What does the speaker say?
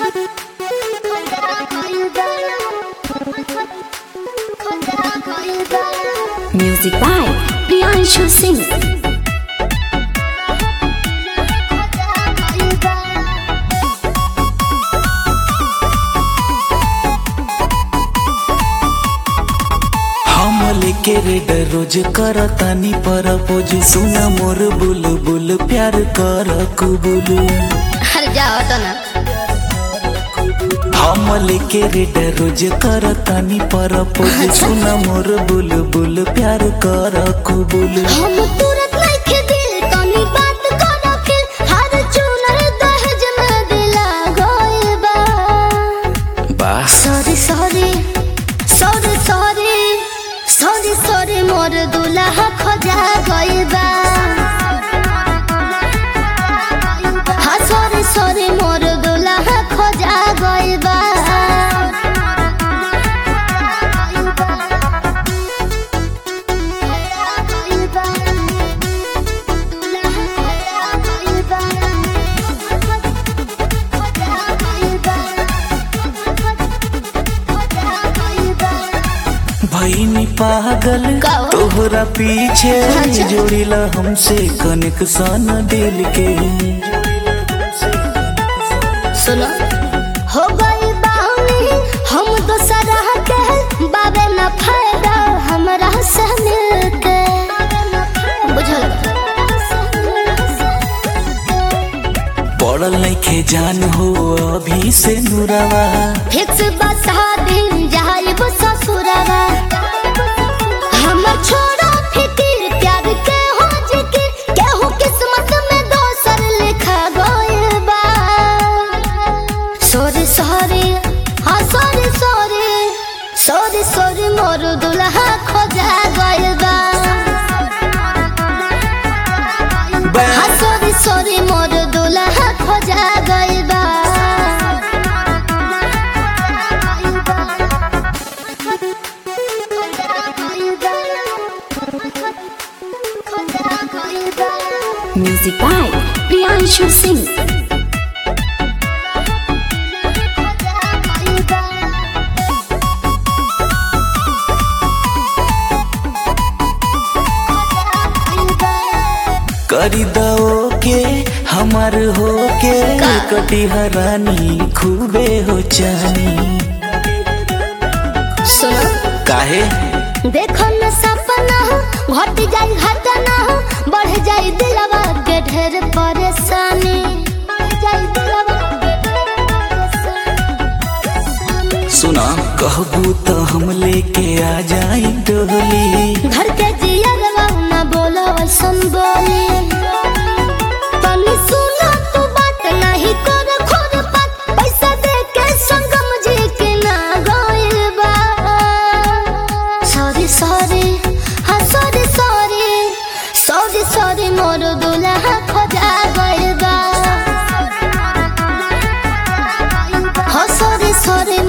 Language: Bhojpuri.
Music by Priyanshu Singh. हम लेके रेड रोज करतानी परपोज सुना मोर बुल बुल प्यार कर कुबुल अरे जाओ तो ना हम लेके रेड रोज करतानी परपोज सुना मोर बुल बुल प्यार कर कुबुल हम तुरंत नइखे दिल तनी बात करो फिर हर चुनर दहेज में दिला गइल बा बस sorry sorry sorry sorry sorry sorry मोर दुल्हा खोजा गइल बा हाँ सॉरी सॉरी मोर दुल्हा खोजा गइल बा भईनी पागल का हो? तोहरा पीछे अच्छा। जोड़िला हमसे कनेक्शन दिल के सुनो हो गई बानी हम दोसरा के बाबे न फायदा हमरा से मिलके बुझल पड़ल नइखे जान हो अभी से नुरावा फिक्स बसा दिन जाइब ससुरवा हम छोड़ा फिकिर प्यार के हो जिकी केहू किस्मत में दोसर लिखा गइल बा सॉरी सॉरी हाँ सॉरी सॉरी सॉरी सॉरी मोर दुल्हा खोजा गइल बा हाँ सॉरी सॉरी मोर दुल्हा खोजा गइल बा Music by Priyanshu Singh. करी दो के हमार हो के का? कटी हरानी खूबे हो चानी सुनो काहे देखो न सपना घट जाई घटना बढ़ जाई दिलवा के ढेर परेशानी बढ़ जाई दिलवा के ढेर परेशानी। सुना कहबू तो हम लेके आ जाई डोली घर के जियरवा न बोलो ऐसन बोली तनी सुना तू बात नहीं कर खोर पात पैसा दे के संगम जी के ना गइल बा सॉरी सॉरी हाँ सॉरी सॉरी सॉरी सॉरी मोर दुल्हा खोजा गइल बा हाँ सॉरी सॉरी